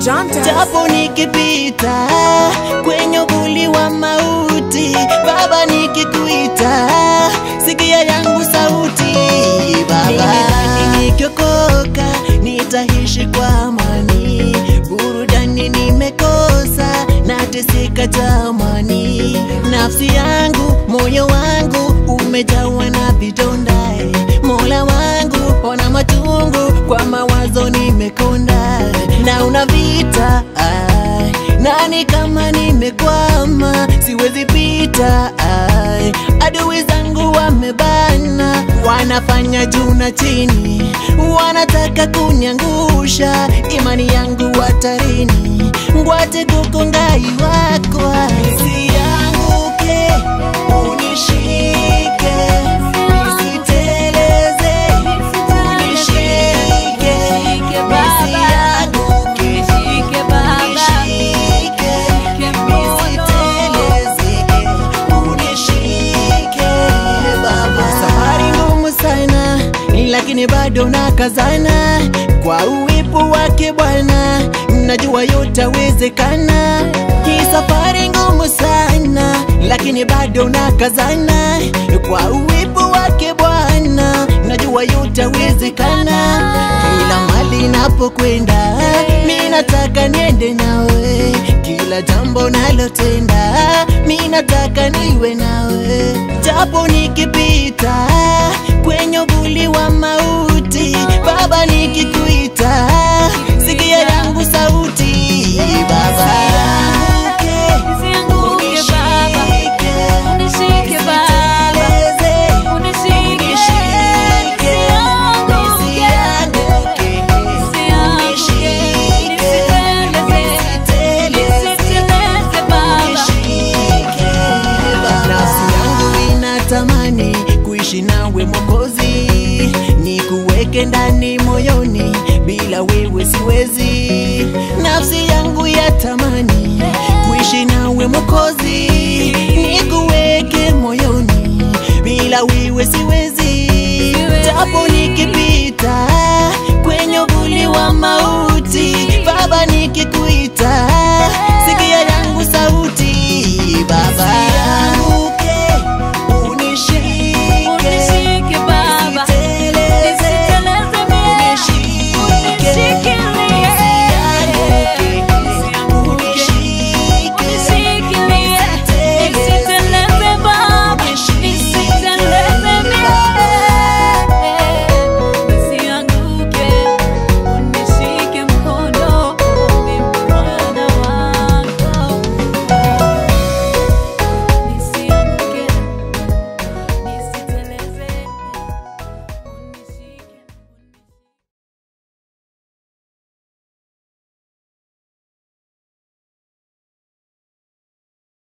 japo nikipita kwenye uvuli wa mauti, Baba nikikuita, sikia yangu sauti Baba. Nikiokoka nitaishi kwa amani, burudani nimekosa, nateseka jamani, nafsi yangu, moyo wangu umejawa na vidonda, Mola wangu ona machungu, kwa mawazo nimekonda, na una vita ai, nani kama nimekwama, siwezi pita ai, adui zangu wamebana, wanafanya juu na chini, wanataka kunyangusha imani yangu hatarini, ngwate kukongai wakwa nisianguke, unishike nisiteleze, unishike nisianguke, unishike nisiteleze, unishike Baba. Safari ngumu sana, lakini bado nakazana kwa uwepo wake Bwana, najua yotawezekana. Hii safari ngumu sana, lakini bado nakazana kwa uwepo wake Bwana, najua yotawezekana. Kila mali napokwenda, mi nataka niende nawe, kila jambo nalotenda, mi nataka niwe nawe, japo nikipita kwenye uvuli wa mauti, Baba nikikuita, sikia yangu sauti Baba. Unishike Baba. Nisiteleze, Unishike. unishike, nisianguke, unishike, nisiteleze, unishike, Baba. Nafsi yangu inatamani kuishi nawe Mwokozi, nikuweke ndani moyoni, bila wewe siwezi. Nafsi yangu yatamani kuishi nawe Mwokozi, nikuweke moyoni, bila wewe siwezi. Japo nikipita kwenye uvuli wa ma